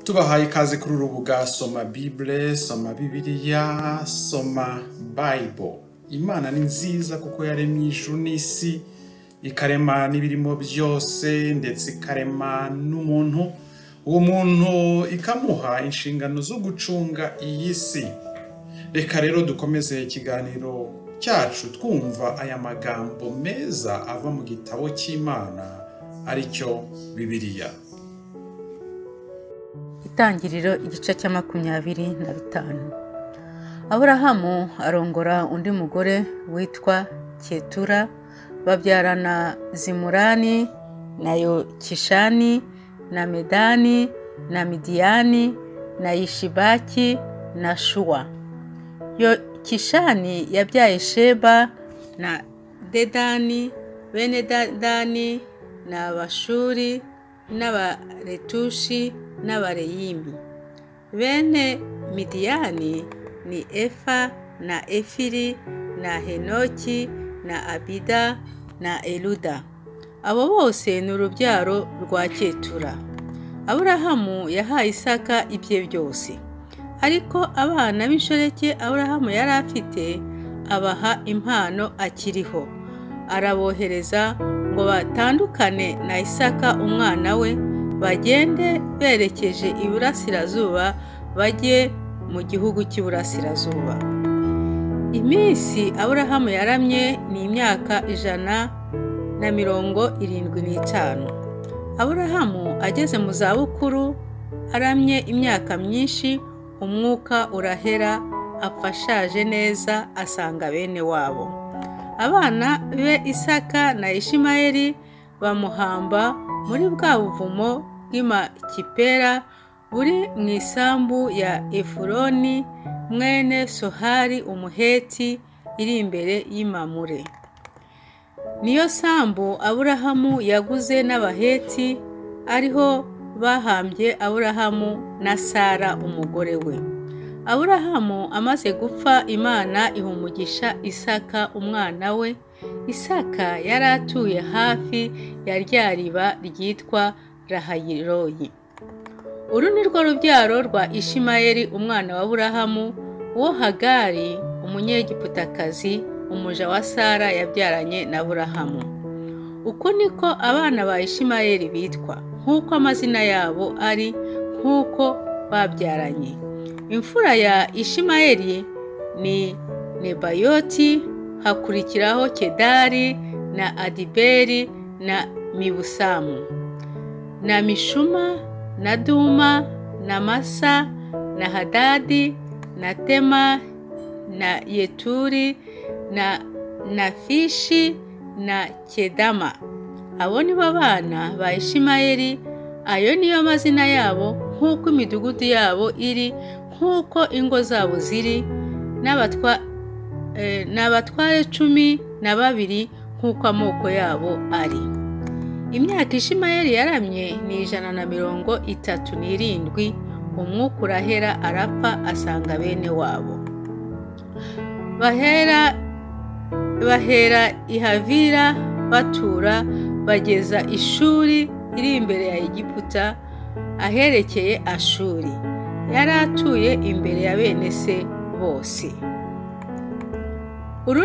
tubahaye ikaze kuri uru rubuga soma bibure soma bibiliya soma bayibo imana ni nziza kuko yaremye ijuru n'isi ikarema n'ibirimo byose ndetse ikarema n'umuntu uwo muntu ikamuha inshingano zo gucunga iyi si reka rero dukomeze ikiganiro cyacu twumva aya magambo meza ava mu gitabo cy'imana aricyo bibiliya Itangiriro igice cya makumyabiri na bitanu aburahamu arongora undi mugore witwa ketura babyarana zimurani na yokishani na medani na midiyani na yishibaki na shuwa yokishani yabyaye sheba na dedani bene dedani ni abashuri n'abaretushi n'abareyimi bene midiyani ni efa na efiri na henoki na abida na eluda abo bose ni urubyaro rwa ketura aburahamu yahaye isaka ibye byose ariko abana b'inshoreke aburahamu yari afite abaha impano akiriho arabohereza ngo batandukane na isaka umwana we bagende berekeje iburasirazuba bajye mu gihugu cy'iburasirazuba iminsi aburahamu yaramye ni imyaka ijana na mirongo irindwi n'itanu aburahamu ageze mu zabukuru aramye imyaka myinshi umwuka urahera afashaje neza asanga bene wabo abana be isaka na ishimayeli bamuhamba muri bwa buvumo bw'imakipera buri mu isambu ya efuroni mwene sohari umuheti iri imbere y'imamure niyo sambu aburahamu yaguze n'abaheti ariho bahambye aburahamu na sara umugore we aburahamu amaze gupfa imana ihumugisha isaka umwana we isaka yari atuye hafi ya rya riba ryitwa rahayiroyi uru ni rwo rubyaro rwa ishimayeli umwana wa aburahamu uwo hagari umunyegiputakazi umuja wa sara yabyaranye na aburahamu uko niko abana ba ishimayeli bitwa nk'uko amazina yabo ari nk'uko babyaranye imfura ya ishimayeli ni nebayoti hakurikiraho kedari na adiberi na mibusamu na mishuma na duma na masa na hadadi na tema na yeturi na nafishi na kedama abo ni bo bana ba ishimayeli ayo niyo mazina yabo nk'uko imidugudu yabo iri nk'uko ingo zabo ziri n'abatware cumi na babiri nk'uko amoko yabo ari imyaka ishimayeli yaramye ni ijana na mirongo itatu n'irindwi umwuka urahera arapfa asanga bene wabo bahera bahera ihavira batura bageza ishuri iri imbere ya egiputa aherekeye ashuri yari atuye imbere ya bene se bose uru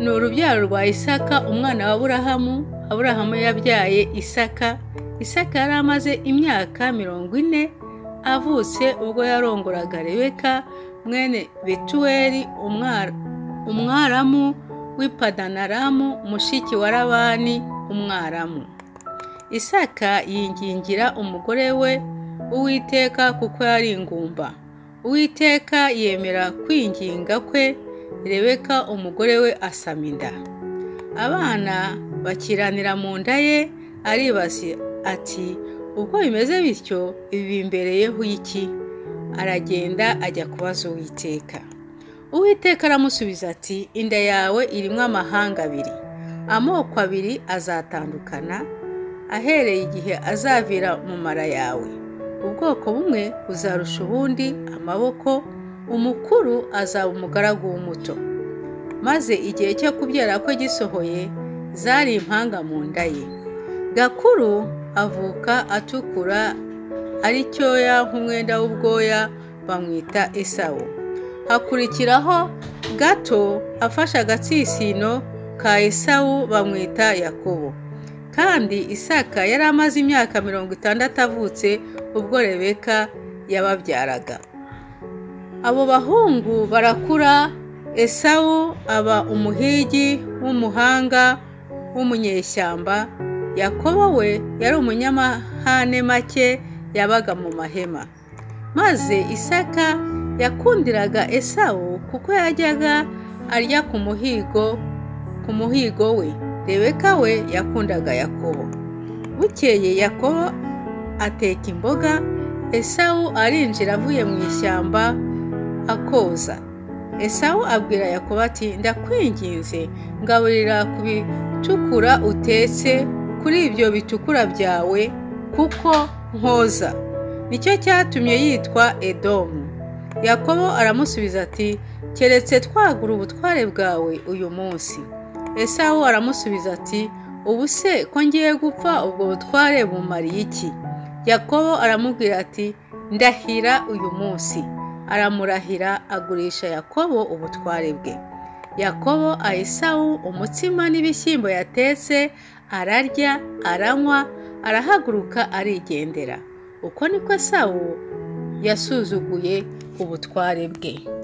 ni urubyaro rwa isaka umwana wa aburahamu aburahamu yabyaye isaka isaka yari amaze imyaka mirongo ine avutse ubwo yarongoraga rebeka mwene betuweli umwaramu w'ipadanaramu mushiki wa rabani umwaramu isaka yingingira umugore we uwiteka kuko yari ingumba uwiteka yemera kwinginga kwe rebeka umugore we asama inda abana bakiranira mu nda ye aribasi ati ubwo bimeze bityo ibi bimbereyeho iki aragenda ajya kubaza uwiteka uwiteka aramusubiza ati inda yawe irimo amahanga abiri amoko abiri azatandukana ahereye igihe azavira mu mara yawe ubwoko bumwe buzarusha ubundi amaboko umukuru azaba umugaragu w'umuto maze igihe cyo kubyara ko gisohoye zari impanga mu nda ye gakuru avuka atukura ari cyoya nk'umwenda w'ubwoya bamwita esawu hakurikiraho gato afashe agatsitsino ka esawu bamwita yakobo kandi isaka yari amaze imyaka mirongo itandatu avutse ubwo rebeka yababyaraga abo bahungu barakura esawu aba umuhigi w'umuhanga w'umunyeshyamba yakobo we yari umunyamahane make yabaga mu mahema maze isaka yakundiraga esawu kuko yajyaga arya ku muhigo ku muhigo we rebeka we yakundaga yakobo bukeye yakobo ateka imboga esawu arinjira avuye mu ishyamba akoza esawu abwira yakobo ati ndakwinginze ngaburira ku bitukura utetse kuri ibyo bitukura byawe kuko nkoza nicyo cyatumye yitwa edomu yakobo aramusubiza ati keretse twagura ubutware bwawe uyu munsi esawu aramusubiza ati ubu se ko ngiye gupfa ubwo butware bumariye iki yakobo aramubwira ati ndahira uyu munsi aramurahira agurisha yakobo ubutware bwe yakobo ayisawu umutsima n'ibishyimbo yatetse ararya aranywa arahaguruka arigendera uko niko sawu yasuzuguye ubutware bwe